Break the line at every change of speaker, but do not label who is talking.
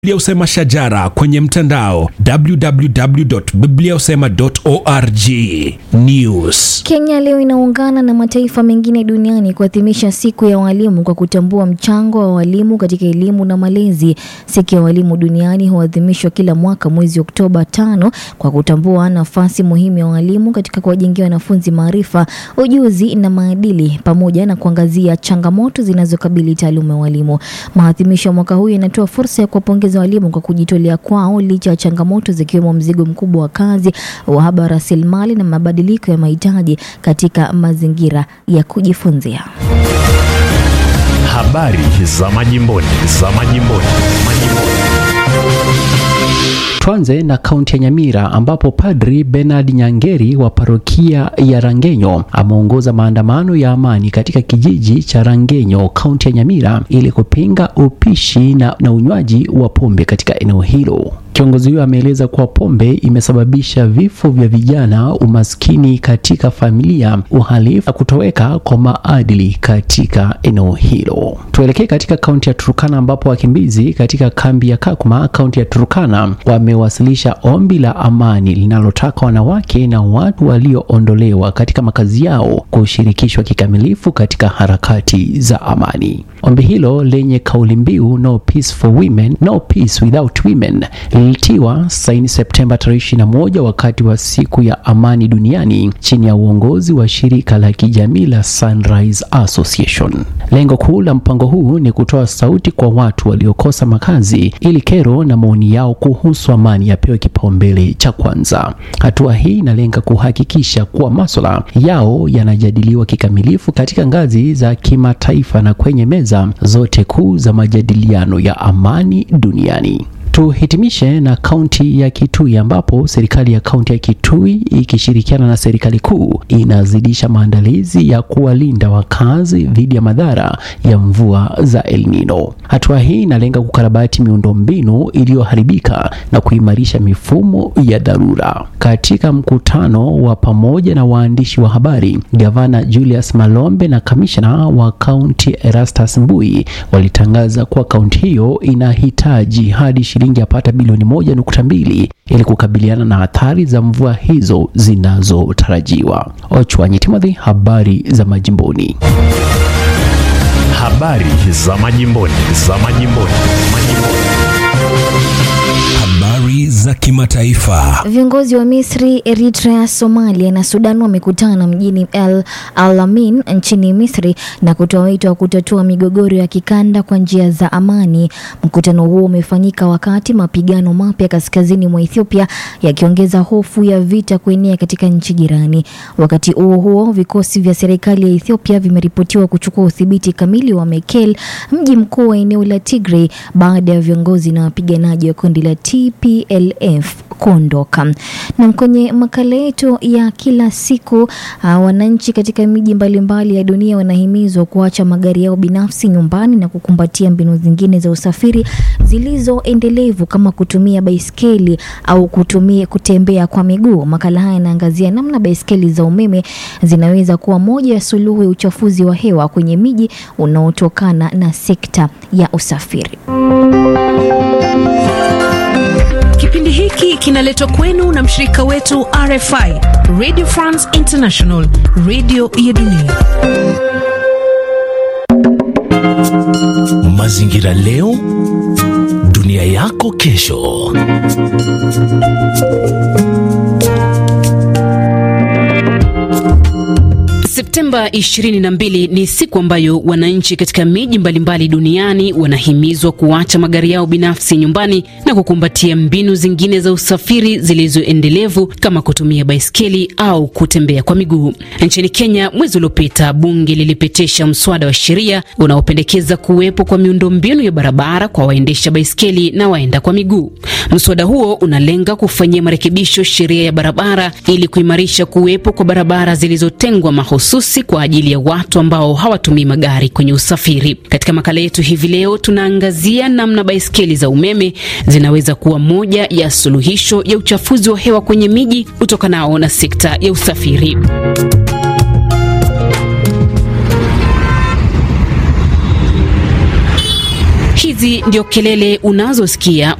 Biblia Usema Shajara kwenye mtandao www.bibliausema.org. News.
Kenya leo inaungana na mataifa mengine duniani kuadhimisha siku ya walimu kwa kutambua mchango wa walimu katika elimu na malezi. Siku ya walimu duniani huadhimishwa kila mwaka mwezi Oktoba tano kwa kutambua nafasi muhimu ya walimu katika kuwajengea wanafunzi maarifa, ujuzi na maadili pamoja na kuangazia changamoto zinazokabili taaluma ya walimu. Maadhimisho ya mwaka huu yanatoa fursa ya kuwapongeza walimu kwa kujitolea kwao licha ya changamoto zikiwemo mzigo mkubwa wa kazi, uhaba wa rasilimali na mabadiliko ya mahitaji katika mazingira ya kujifunzia.
Habari za majimboni, za majimboni, majimboni.
Tuanze na kaunti ya Nyamira ambapo Padri Bernard Nyangeri wa parokia ya Rangenyo ameongoza maandamano ya amani katika kijiji cha Rangenyo, kaunti ya Nyamira ili kupinga upishi na, na unywaji wa pombe katika eneo hilo. Kiongozi huyo ameeleza kuwa pombe imesababisha vifo vya vijana, umaskini katika familia, uhalifu na kutoweka kwa maadili katika eneo hilo. Tuelekee katika kaunti ya Turkana ambapo wakimbizi katika kambi ya Kakuma, kaunti ya Turkana, wamewasilisha ombi la amani linalotaka wanawake na watu walioondolewa katika makazi yao kushirikishwa kikamilifu katika harakati za amani. Ombi hilo lenye kauli mbiu no peace for women, no peace without women lilitiwa saini Septemba tarehe 21 wakati wa siku ya amani duniani chini ya uongozi wa shirika la kijamii la Sunrise Association. Lengo kuu la mpango huu ni kutoa sauti kwa watu waliokosa makazi ili kero na maoni yao kuhusu amani yapewe kipaumbele cha kwanza. Hatua hii inalenga kuhakikisha kuwa masuala yao yanajadiliwa kikamilifu katika ngazi za kimataifa na kwenye meza zote kuu za majadiliano ya amani duniani. Tuhitimishe na kaunti ya Kitui ambapo serikali ya kaunti ya Kitui ikishirikiana na serikali kuu inazidisha maandalizi ya kuwalinda wakazi dhidi ya madhara ya mvua za El Nino. Hatua hii inalenga kukarabati miundombinu iliyoharibika na kuimarisha mifumo ya dharura. Katika mkutano wa pamoja na waandishi wa habari, gavana Julius Malombe na kamishna wa kaunti Erastus Mbui walitangaza kuwa kaunti hiyo inahitaji hadi shilingi yapata bilioni moja nukta mbili ili kukabiliana na athari za mvua hizo zinazotarajiwa. Ochwanyi Timothy, habari za majimboni.
Habari za majimboni, za majimboni, majimboni.
Habari za kimataifa.
Viongozi wa Misri, Eritrea, Somalia na Sudan wamekutana mjini El Alamein nchini Misri na kutoa wito wa kutatua migogoro ya kikanda kwa njia za amani. Mkutano huo umefanyika wakati mapigano mapya kaskazini mwa Ethiopia yakiongeza hofu ya vita kuenea katika nchi jirani. Wakati huo huo, vikosi vya serikali ya Ethiopia vimeripotiwa kuchukua udhibiti kamili wa Mekelle, mji mkuu wa eneo la Tigray, baada ya viongozi na wapiganaji wa kundi la TPLF kuondoka. Na kwenye makala yetu ya kila siku uh, wananchi katika miji mbalimbali ya dunia wanahimizwa kuacha magari yao binafsi nyumbani na kukumbatia mbinu zingine za usafiri zilizoendelevu kama kutumia baiskeli au kutumia kutembea kwa miguu. Makala haya yanaangazia namna baiskeli za umeme zinaweza kuwa moja ya suluhu ya uchafuzi wa hewa kwenye miji unaotokana na sekta ya usafiri.
Kipindi hiki kinaletwa kwenu na mshirika wetu RFI, Radio France International, radio ya dunia.
Mazingira leo, dunia yako kesho.
Septemba 22 ni siku ambayo wananchi katika miji mbalimbali duniani wanahimizwa kuacha magari yao binafsi nyumbani na kukumbatia mbinu zingine za usafiri zilizoendelevu kama kutumia baiskeli au kutembea kwa miguu. Nchini Kenya, mwezi uliopita, bunge lilipitisha mswada wa sheria unaopendekeza kuwepo kwa miundombinu ya barabara kwa waendesha baiskeli na waenda kwa miguu. Mswada huo unalenga kufanyia marekebisho sheria ya barabara ili kuimarisha kuwepo kwa barabara zilizotengwa mahususi kwa ajili ya watu ambao hawatumii magari kwenye usafiri. Katika makala yetu hivi leo, tunaangazia namna baiskeli za umeme zinaweza kuwa moja ya suluhisho ya uchafuzi wa hewa kwenye miji utokanao na sekta ya usafiri. Hizi Hizi ndio kelele unazosikia